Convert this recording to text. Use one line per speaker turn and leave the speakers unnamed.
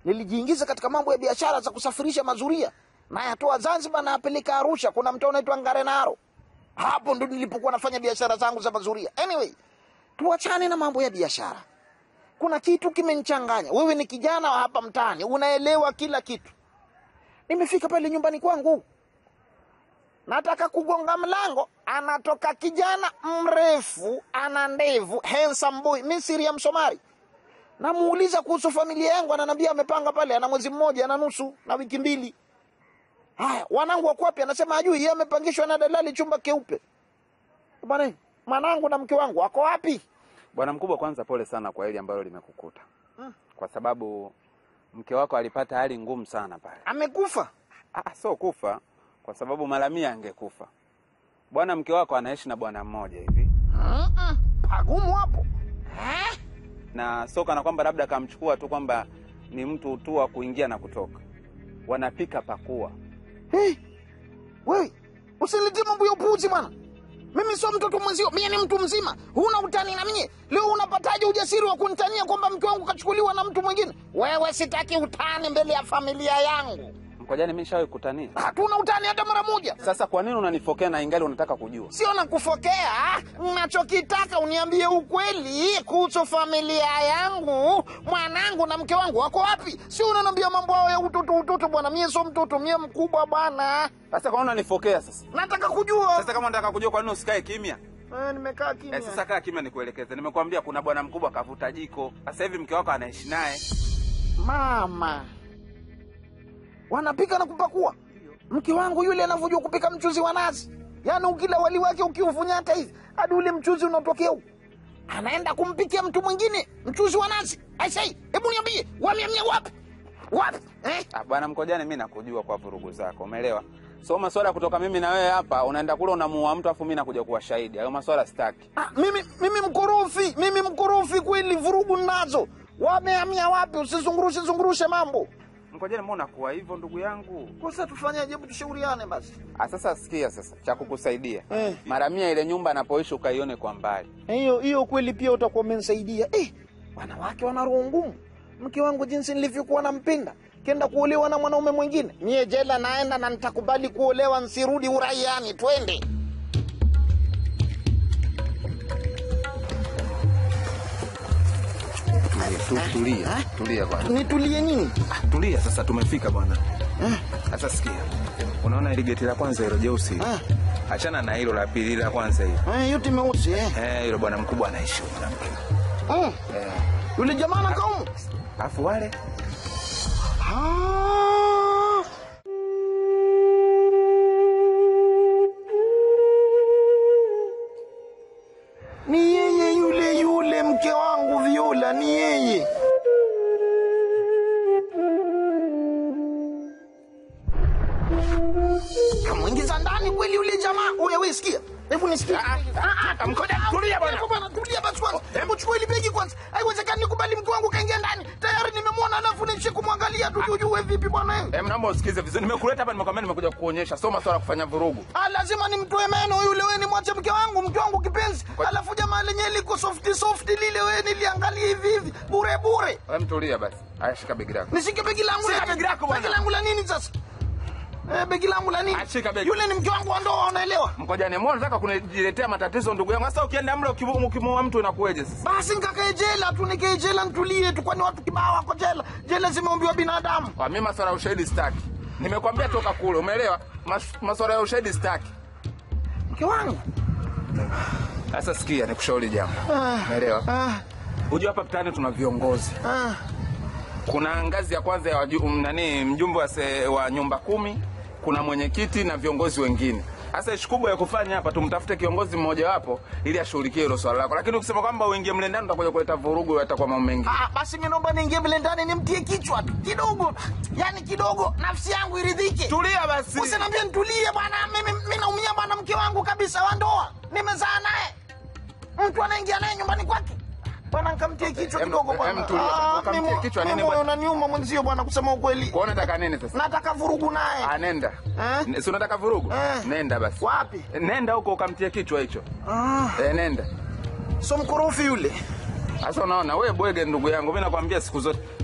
nilijiingiza katika mambo ya biashara za kusafirisha mazuria nayatoa Zanzibar nayapeleka Arusha. Kuna mtaa unaitwa Ngarenaro, hapo ndo nilipokuwa nafanya biashara zangu za mazuria. Anyway, tuachane na mambo ya biashara. Kuna kitu kimenichanganya. Wewe ni kijana wa hapa mtaani, unaelewa kila kitu. Nimefika pale nyumbani kwangu, nataka kugonga mlango, anatoka kijana mrefu, ana ndevu, handsome boy, Misri ya Msomali. Namuuliza kuhusu familia yangu, ananiambia amepanga pale, ana mwezi mmoja na nusu na wiki mbili. Haya, wanangu wako wapi? Anasema hajui, yeye amepangishwa na dalali chumba keupe. Bwana, mwanangu na mke wangu wako wapi?
Bwana mkubwa, kwanza pole sana kwa hili ambalo limekukuta, kwa sababu mke wako alipata hali ngumu sana pale.
Amekufa?
Ah, sio kufa, kwa sababu mara mia angekufa. Bwana mke wako anaishi na bwana mmoja hivi,
Mm-mm, pagumu hapo eh?
na sio kana kwamba labda kamchukua tu kwamba ni mtu tu wa kuingia na kutoka, wanapika pakua.
Hey, wewe usiniletee mambo ya upuuzi bwana. Mimi sio mtoto mwenzio, mimi ni mtu mzima. Huna utani na mie. Leo unapataje ujasiri wa kunitania kwamba mke wangu kachukuliwa na mtu mwingine? Wewe, sitaki utani mbele ya familia yangu.
Mkojani, mimi nishawahi kutania.
Hatuna utani hata mara moja.
Sasa kwa nini unanifokea na ingali unataka kujua?
Sio na kufokea, nachokitaka uniambie ukweli kuhusu familia yangu. Mwanangu na mke wangu wako wapi? Sio unaniambia mambo hayo ya utoto utoto bwana. Mie sio mtoto, mie mkubwa bwana.
Sasa kwa nini unanifokea sasa?
Nataka kujua.
Sasa kama unataka kujua, kwa nini usikae kimya?
Eh, nimekaa kimya.
Eh, sasa kaa kimya nikuelekeze. Nimekuambia kuna bwana mkubwa kavuta jiko. Sasa hivi mke wako anaishi naye.
Mama, wanapika na kupakua. Mke wangu yule anavyojua kupika mchuzi wa nazi, yaani ukila wali wake ukiufunyata hivi hadi ule mchuzi unatokea huku, anaenda kumpikia mtu mwingine mchuzi wa nazi. Aisei, hebu niambie, wameamia wapi wapi eh?
Ah, bwana Mkojani, mimi nakujua kwa vurugu zako, umeelewa? So maswala ya kutoka mimi na wewe hapa, unaenda kule unamuua mtu afu mimi nakuja kuwa shahidi. Hayo maswala sitaki.
Ah, mimi mimi mkorofi, mimi mkorofi kweli, vurugu nazo. Wameamia wapi? Usizungurushe zungurushe mambo.
Mkojani, mbona unakuwa hivyo ndugu yangu?
Kosa tufanyaje? Hebu tushauriane basi.
Ah, sasa sikia sasa cha kukusaidia.
Eh.
Mara mia ile nyumba anapoishi ukaione kwa mbali.
hiyo hiyo kweli pia utakuwa umenisaidia. Eh, wanawake wana roho ngumu. Mke wangu jinsi nilivyokuwa nampenda, kenda kuolewa na mwanaume mwingine, mie jela naenda na nitakubali kuolewa, nsirudi uraiani. Twende.
Tulia, tulia, tulia bwana.
Nitulie nini?
Ah, tulia sasa, tumefika bwana. Sasa sikia, unaona ile geti la kwanza hilo jeusi,
Ah.
achana na hilo la pili, la kwanza hilo
Eh, yote meusi eh.
eh, hilo bwana mkubwa anaishi huko mwanamke
Mm.
eh,
Yule jamaa na kaumu.
afu wale
Ah. Ni yeye yule yule mke wangu Viola, ni yeye. Kamwingiza ndani kweli yule jamaa. Oya wewe sikia. Hebu nisikie.
Mkoja, tulia bwana.
Hebu bwana, tulia basi kwanza. Hebu chukua ile begi kwanza. Haiwezekani nikubali mke wangu kaingia ndani. Tayari nimemwona alafu nishi kumwangalia tu tujue vipi bwana wewe.
Em, naomba usikize vizuri. Nimekuleta hapa nimekwambia nimekuja kukuonyesha. Sio maswala ya kufanya vurugu.
Ah, lazima nimtoe meno yule, wewe nimwache mke wangu, mke wangu kipenzi. Alafu jamaa lenyewe liko soft soft lile, wewe niliangalia hivi hivi bure bure.
Em, tulia basi. Haya, shika begi lako.
Nishike begi langu
Shika
la
begi lako bwana.
Begi langu la nini sasa? Eh, begi langu la nini?
Ah, shika begi.
Yule ni mke wangu wa ndoa, unaelewa?
Mkojani, mbona unataka kunijiletea matatizo ndugu yangu? Sasa ukienda mle ukimu- ukimuua mtu inakuwaje sasa?
Basi nikakae jela tu, nikae jela nitulie tu, kwani watu kibao wako jela. Jela zimeumbiwa binadamu.
Kwa mimi maswala ya ushahidi sitaki. Nimekwambia toka kule, umeelewa? Mas, maswala ya ushahidi sitaki.
Mke wangu.
Sasa sikia, nikushauri jambo.
Ah,
Umeelewa?
ah,
Unajua hapa mtaani tuna viongozi.
ah.
Kuna ngazi ya kwanza ya waju, m- nani mjumbe wa, se, wa nyumba kumi, kuna mwenyekiti na viongozi wengine. Sasa ishi kubwa ya kufanya hapa, tumtafute kiongozi mmoja wapo ili ashughulikie hilo swala lako, lakini ukisema kwamba uingie mle ndani utakuja kuleta vurugu, yatakuwa mambo mengi.
Ah, basi mimi naomba niingie mle ndani nimtie kichwa tu kidogo, yaani kidogo, nafsi yangu iridhike.
Tulia basi.
Usiniambie nitulie bwana, mimi mimi naumia bwana, mke wangu kabisa wa ndoa, nimezaa naye, mtu anaingia naye nyumbani kwake bwana, nikamtie kichwa
Em,
kidogo
em,
bwana.
tulia,
Ah,
ukamtie
mimi-
kichwa
mimi
nini
moyo
bwana?
unaniuma mwenzio bwana, kusema ukweli,
Kwa unataka nini sasa?
nataka vurugu naye.
Anenda.
Eh?
Si unataka vurugu?
Eh.
Nenda basi.
Wapi?
Nenda huko ukamtie kichwa hicho.
Ah,
Eh, nenda.
so mkorofi yule.
Sasa unaona wewe bwege, ndugu yangu, mimi nakwambia siku zote